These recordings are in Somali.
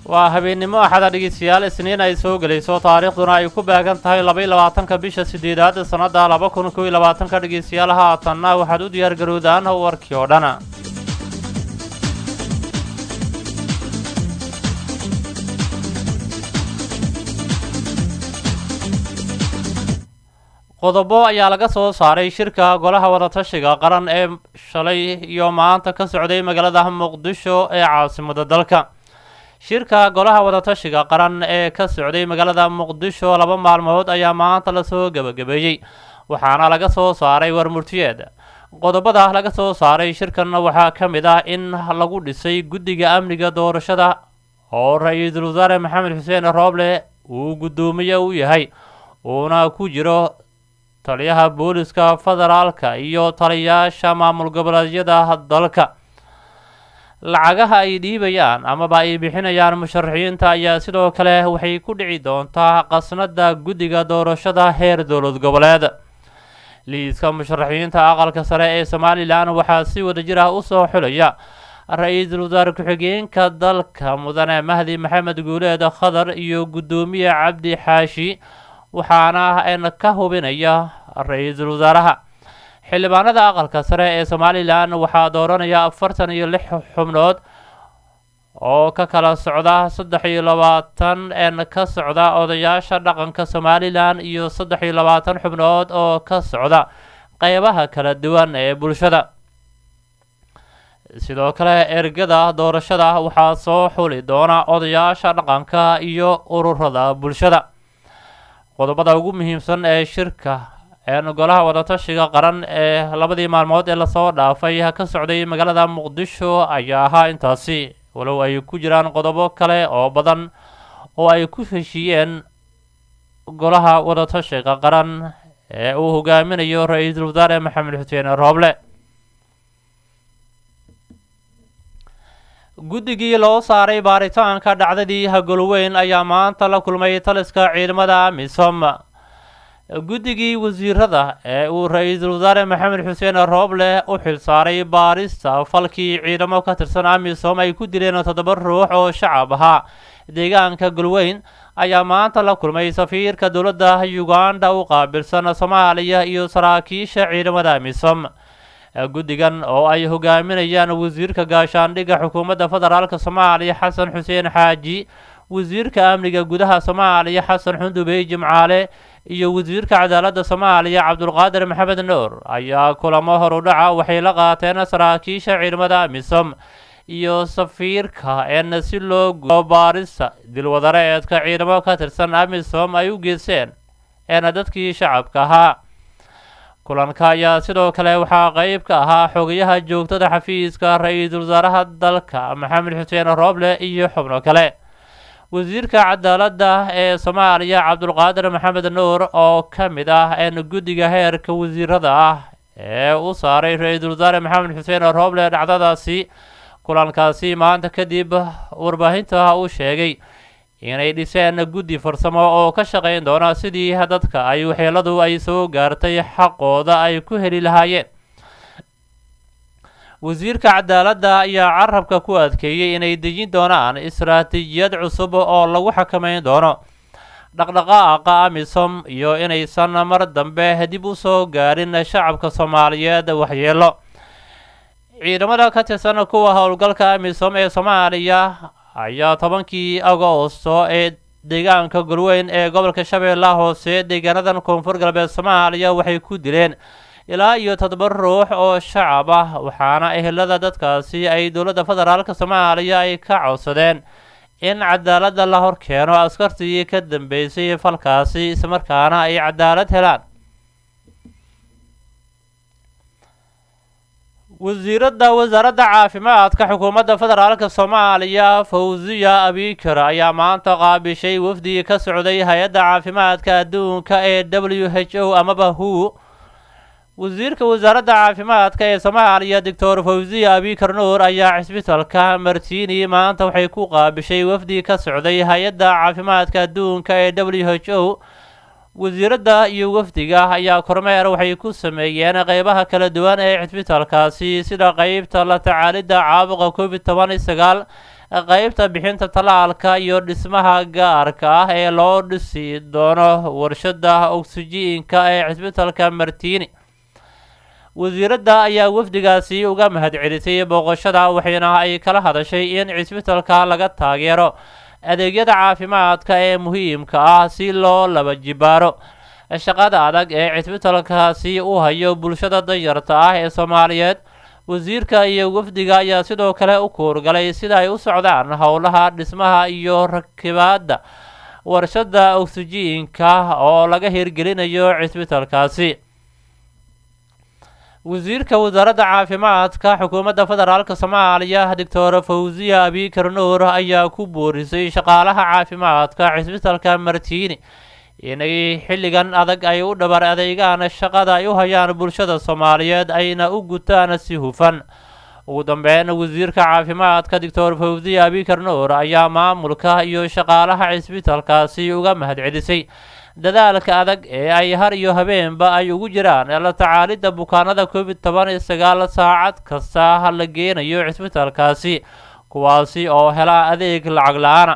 waa habeennimo axada dhegeystayaal isniin ay soo gelayso taariikhduna ay ku baagan tahay laba iyo labaatanka bisha sideedaad sannada laba kun kow iyo labaatanka dhegeystayaal haatanna waxaad u diyaar garowdaan warkii oo dhan qodobo ayaa laga soo saaray shirka golaha wadatashiga qaran ee shalay iyo maanta ka socday magaalada muqdisho ee caasimada dalka shirka golaha wadatashiga qaran ee ka socday magaalada muqdisho laba maalmood ayaa maanta lasoo gebagabeeyey waxaana laga soo saaray warmurtiyeed qodobada laga soo saaray shirkanna waxaa ka mid ah in lagu dhisay guddiga amniga doorashada oo ra-iisul wasaare maxamed xuseen rooble uu guddoomiye u yahay uuna ku jiro taliyaha booliska federaalka iyo taliyayaasha maamul goboleedyada dalka lacagaha ay dhiibayaan amaba ay bixinayaan musharaxiinta ayaa sidoo kale waxay ku dhici doontaa qasnada guddiga doorashada heer dowlad goboleed liiska musharaxiinta aqalka sare ee somalilan waxaa si wadajir ah usoo xulaya ra-iisul wasaare ku-xigeenka dalka mudane mahdi maxamed guuleed khadar iyo guddoomiye cabdi xaashi waxaana n ka hubinaya ra-iisul wasaaraha xildhibaanada aqalka sare ee somalilan waxaa dooranaya afartan iyo lix xubnood oo ka kala socda saddex iyo labaatan n ka socda odayaasha dhaqanka somalilan iyo saddex iyo labaatan xubnood oo ka socda qeybaha kala duwan ee bulshada sidoo kale ergada doorashada waxaa soo xuli doona odayaasha dhaqanka iyo ururada bulshada qodobada ugu muhiimsan ee shirka golaha wadatashiga qaran ee labadii maalmood ee lasoo dhaafay ka socday magaalada muqdisho ayaa ahaa intaasi walow ay ku jiraan qodobo kale oo badan oo ay ku heshiiyeen golaha wadatashiga qaran ee uu hogaaminayo ra-iisul wasaare maxamed xuseen rooble guddigii loo saaray baaritaanka dhacdadii hagolweyn ayaa maanta la kulmay taliska ciidamada amisom guddigii wasiirada ee uu ra-iisul wasaare maxamed xuseen rooble u xilsaaray baarista falkii ciidamo ka tirsan amisom ay ku dileen toddoba ruux oo shacab ahaa deegaanka golweyn ayaa maanta la kulmay safiirka dowladda uganda u qaabilsan soomaaliya iyo saraakiisha ciidamada amisom guddigan oo ay hogaaminayaan wasiirka gaashaandhigga xukuumadda federaalk soomaaliya xasan xuseen xaaji wasiirka amniga gudaha soomaaliya xasan xundubey jimcaale iyo wasiirka cadaaladda soomaaliya cabdulqaadir maxamed nuur ayaa kulamo horudhaca waxay la qaateen saraakiisha ciidamada amisom iyo safiirka en si loo guo baarista dilwadareedka ciidamo ka tirsan amisom ay u geeseen eena dadkii shacabka ahaa kulanka ayaa sidoo kale waxaa qeyb ka ahaa xogayaha joogtada xafiiska ra-iisul wasaaraha dalka maxamed xuseen rooble iyo xubno kale wasiirka cadaaladda ee soomaaliya cabdulqaadir maxamed nuur oo ka mid ah en guddiga heerka wasiirada ah ee u saaray ra-iisul wasaare maxamed xuseen rooble dhacdadaasi kulankaasi maanta kadib warbaahinta uu sheegay inay dhiseen guddi farsamo oo ka shaqayn doona sidii dadka ay waxyeeladu ay soo gaartay xaqooda ay ku heli lahaayeen wasiirka cadaaladda ayaa carabka ku adkeeyey inay dejin doonaan istaraatiijiyad cusub oo lagu xakameyn doono dhaqdhaqaaqa amisom iyo inaysan mar dambe dib u soo gaarin shacabka soomaaliyeed waxyeelo ciidamada ka tirsan kuwa howlgalka amisom ee soomaaliya ayaa tobankii agoosto ee deegaanka golweyn ee gobolka shabeellaha hoose deegaanadan koonfur galbeed soomaaliya waxay ku dileen ilaa iyo toddoba ruux oo shacab ah waxaana ehelada dadkaasi ay dowladda federaalk soomaaliya ay ka codsadeen in cadaaladda la hor keeno askartii ka dambeysay falkaasi islamarkaana ay cadaalad helaan wasiiradda wasaaradda caafimaadka xukuumadda federaalk soomaaliya fawziya abikar ayaa maanta qaabishay wafdi ka socday hay-adda caafimaadka adduunka ee w h o amaba hu wasiirka wasaaradda caafimaadka ee soomaaliya doctor fawziya abikar nuur ayaa cisbitalka martini maanta waxay ku qaabishay wafdi ka socday hay-adda caafimaadka adduunka ee w h o wasiiradda iyo wafdiga ayaa kormeer waxay ku sameeyeen qeybaha kala duwan ee cisbitalkaasi sida qeybta la tacaalidda caabuqa covid toban iyo sagaal qeybta bixinta tallaalka iyo dhismaha gaarka ah ee loo dhisi doono warshada oksijiinka ee cisbitalka martini wasiiradda ayaa wafdigaasi uga mahadcelisay booqashada waxayna ay kala hadashay in cisbitalka laga taageero adeegyada caafimaadka ee muhiimka ah si loo laba jibaaro shaqada adag ee cisbitalkaasi u hayo bulshada danyarta ah ee soomaaliyeed wasiirka iyo wafdiga ayaa sidoo kale u kuurgalay sida ay u socdaan howlaha dhismaha iyo rakibaadda warshada oksijiinka oo laga hirgelinayo cisbitalkaasi wasiirka wasaaradda caafimaadka xukuumadda federaalk soomaaliya doctor fawziya abikar nuur ayaa ku boorisay shaqaalaha caafimaadka cisbitalka martini inay xilligan adag ay u dhabar adeegaan shaqada ay u hayaan bulshada soomaaliyeed ayna u gutaan si hufan ugu dambeyn wasiirka caafimaadka doctor fawziya abikar nuur ayaa maamulka iyo shaqaalaha cisbitalkaasi uga mahadcelisay dadaalka adag ee ay har iyo habeenba ay ugu jiraan la tacaalidda bukaanada covid toban iyo sagaal saacad kasta la geenayo cisbitalkaasi kuwaasi oo hela adeeg lacag la-aana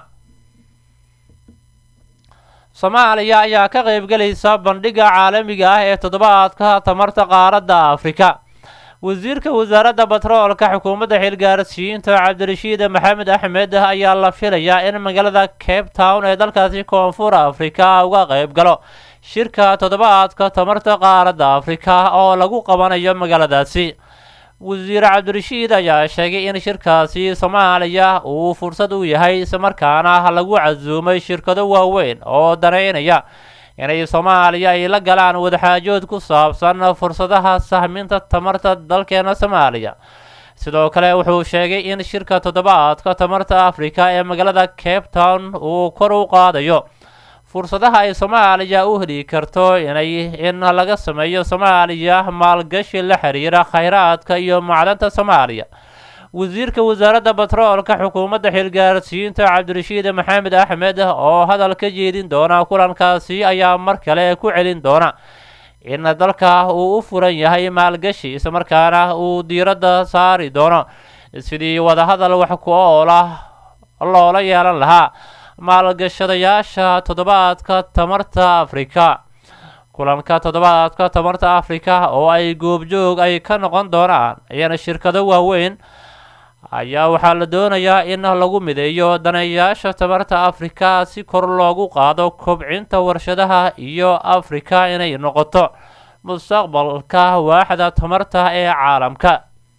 soomaaliya ayaa ka qaybgelaysa bandhigga caalamiga ah ee toddobaadka tamarta qaaradda afrika wasiirka wasaaradda batroolka xukuumadda xilgaarsiinta cabdirashiid maxamed axmed ayaa la filayaa in magaalada cape town ee dalkaasi koonfur afrika uga qayb galo shirka toddobaadka tamarta qaaradda afrika oo lagu qabanayo magaaladaasi wasiir cabdirashiid ayaa sheegay in shirkaasi soomaaliya uu fursad u yahay islamarkaana lagu casuumay shirkado waaweyn oo daneynaya inay soomaaliya ay la galaan wadaxaajood ku saabsan fursadaha sahminta tamarta dalkeena soomaaliya sidoo kale wuxuu sheegay in shirka toddobaadka tamarta afrika ee magaalada cape town uu kor u qaadayo fursadaha ay soomaaliya u heli karto inay in laga sameeyo soomaaliya maalgashi la xiriira khayraadka iyo macdanta soomaaliya wasiirka wasaaradda batroolka xukuumadda xilgaarsiinta cabdirashiid maxamed axmed oo hadal ka jeedin doona kulankaasi ayaa mar kale ku celin doona in dalka uu u furan yahay maalgashi islamarkaana uu diiradda saari doono sidii wadahadal wax ku oola loola yeelan lahaa maalgashadayaasha toddobaadka tamarta afrika kulanka toddobaadka tamarta afrika oo ay goobjoog ay ka noqon doonaan ayana shirkado waaweyn ayaa waxaa la doonayaa in lagu mideeyo daneeyayaasha tamarta afrika si kor loogu qaado kobcinta warshadaha iyo afrika inay noqoto mustaqbalka waaxda tamarta ee caalamka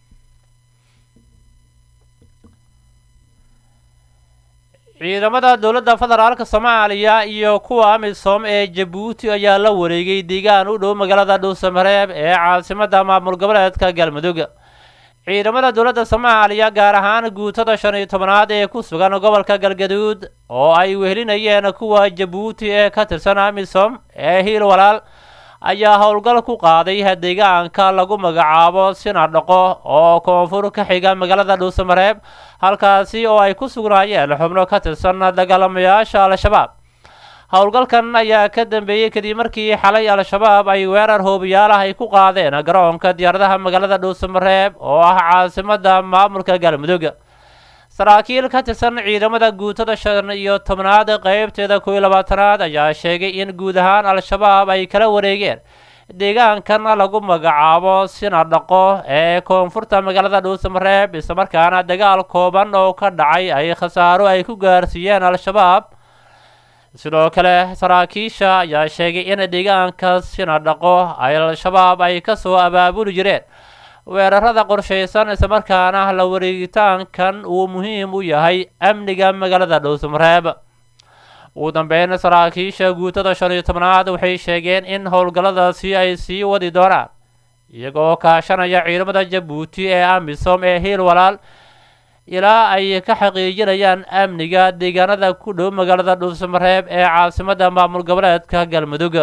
ciidamada dowladda federaalka soomaaliya iyo kuwa amisom ee jabuuti ayaa la wareegay deegaan u dhow magaalada dhuusamareeb ee caasimadda maamul goboleedka galmudug ciidamada dowladda soomaaliya gaar ahaan guutada shan iyo tobanaad ee ku sugan gobolka galgaduud oo ay wehelinayeen kuwa jabuuti ee ka tirsan amisom ee hiil walaal ayaa howlgal ku qaaday deegaanka lagu magacaabo sinadhaqo oo koonfur ka xiga magaalada dhuusamareeb halkaasi oo ay ku sugnaayeen xubno ka tirsan dagaalamayaasha al-shabaab howlgalkan ayaa ka dambeeyey kadib markii xalay al-shabaab ay weerar hoobiyaalaha ay ku qaadeen garoonka diyaaradaha magaalada dhuusamareeb oo ah caasimadda maamulka galmudug saraakiil ka tirsan ciidamada guutada shan iyo tobnaad qeybteeda kow iyo labaatanaad ayaa sheegay in guud ahaan al-shabaab ay kala wareegeen deegaankan lagu magacaabo sinadhaqo ee koonfurta magaalada dhuusamareeb islamarkaana dagaal kooban oo ka dhacay ay khasaaro ay ku gaarsiiyeen al-shabaab sidoo kale saraakiisha ayaa sheegay in deegaanka sinadhaqo ay al-shabaab ay kasoo abaabuli jireen weerarada qorshaysan islamarkaana la wareegitaankan uu muhiim u yahay amniga magaalada dhuusamareeb ugu dambeyn saraakiisha guutada shan iyo tobnaad waxay sheegeen in howlgalladaasi ay sii wadi doonaan iyagoo kaashanaya ciidamada jabuuti ee amisom ee hiil walaal ilaa ay ka xaqiijinayaan amniga deegaanada ku dhow magaalada dhuusamareeb ee caasimadda maamul goboleedka galmudug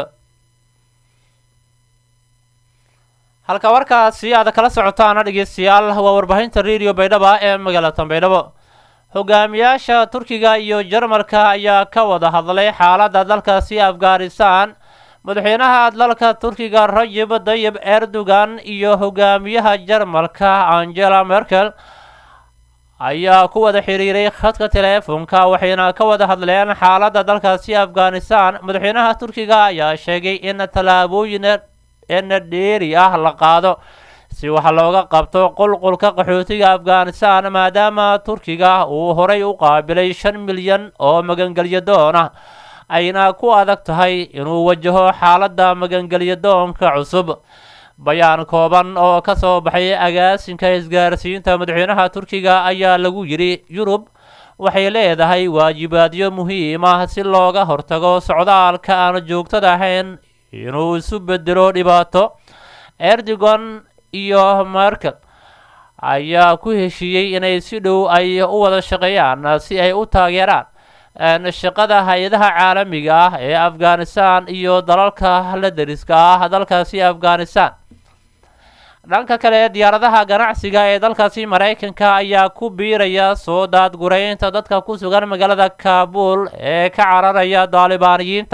halka warkaasi aad kala socotaana dhegeystayaal waa warbaahinta radio baydhaba ee magaalada baydhabo hogaamiyaasha turkiga iyo jarmalka ayaa ka wada hadlay xaaladda dalkaasi afghanistan madaxweynaha dalka turkiga rajib dayib erdogan iyo hogaamiyaha jarmalka angela merkel ayaa ku wada xiriiray khadka teleefonka waxayna ka wada hadleen xaaladda dalkaasi afghanistan madaxweynaha turkiga ayaa sheegay in tallaabooyin ena dheeri ah la qaado si wax looga qabto qulqulka qaxootiga afghanistan maadaama turkiga uu horay u qaabilay shan milyan oo magangelyo doon ah ayna ku adag tahay inuu wajaho xaaladda magangelyo doonka cusub bayaan kooban oo ka soo baxay agaasinka isgaarsiinta madaxweynaha turkiga ayaa lagu yidhi yurub waxay leedahay waajibaadyo muhiim ah si looga hortago socdaalka aan joogtada ahayn inuu isu bedelo dhibaato erdogan iyo merkel ayaa ku heshiiyey inay si dhow ay u wada shaqeeyaan si ay u taageeraan shaqada hay-adaha caalamiga ah ee afghanistan iyo dalalka la deriska ah dalkaasi afghanistan dhanka kale diyaaradaha ganacsiga ee dalkaasi maraykanka ayaa ku biiraya soo daadguraynta dadka ku sugan magaalada kaabul ee ka cararaya daalibaaniyiinta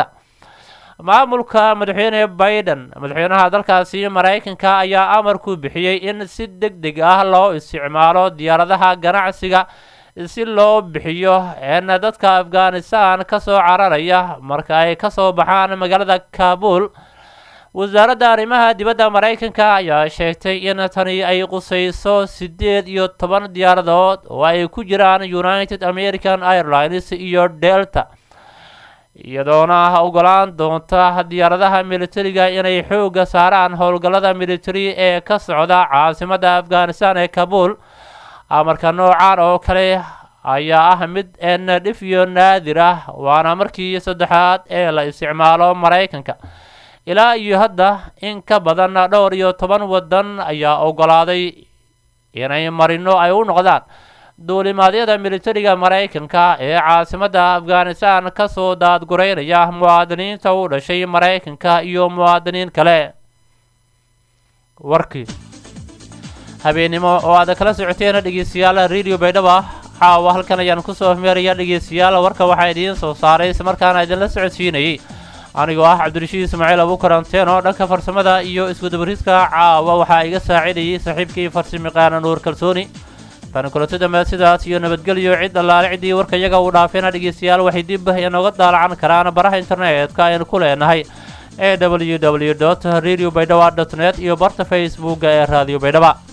maamulka madaxweyne biden madaxweynaha dalkaasi maraykanka ayaa amar ku bixiyey in si deg deg ah loo isticmaalo diyaaradaha ganacsiga si loo bixiyo en dadka afghanistan ka soo cararaya marka ay ka soo baxaan magaalada kaabul wasaaradda arrimaha dibadda maraykanka ayaa sheegtay in tani ay qusayso siddeed iyo toban diyaaradood oo ay ku jiraan united american airlines iyo delta iyadoona ogolaan doonta diyaaradaha militariga inay xoogga saaraan howlgallada militari ee ka socda caasimadda afghanistan ee kabuul amarka noocan oo kale ayaa ah mid en dhif iyo naadir ah waana markii saddexaad ee la isticmaalo maraykanka ilaa iyo hadda in ka badan dhowr iyo toban waddan ayaa ogolaaday inay marino ay u noqdaan duulimaadyada militariga maraykanka ee caasimadda afghanistan ka soo daadgureynaya muwaadiniinta u dhashay maraykanka iyo muwaadiniin kale warkii habeennimo oo aad kala socoteen dhegeystayaal radio baydhaba caawa halkan ayaan kusoo meeraya dhegeystayaal warka waxaa idiin soo saaray islamarkaana idinla socodsiinayay anigoo ah cabdirashiid ismaaciil abukaranteen oo dhanka farsamada iyo iskudabariska caawa waxaa iga saacidayay saaxiibkii farsimaqaana nuur kalsooni tani kulanti dambe sidaas iyo nabadgelyo cid allaale ciddii warka iyaga uu dhaafeena dhegeystayaal waxay dib inooga daalacan karaan baraha internetka aynu ku leenahay ee w w dot radio baydhaba dot net iyo barta facebooka ee radio baydhaba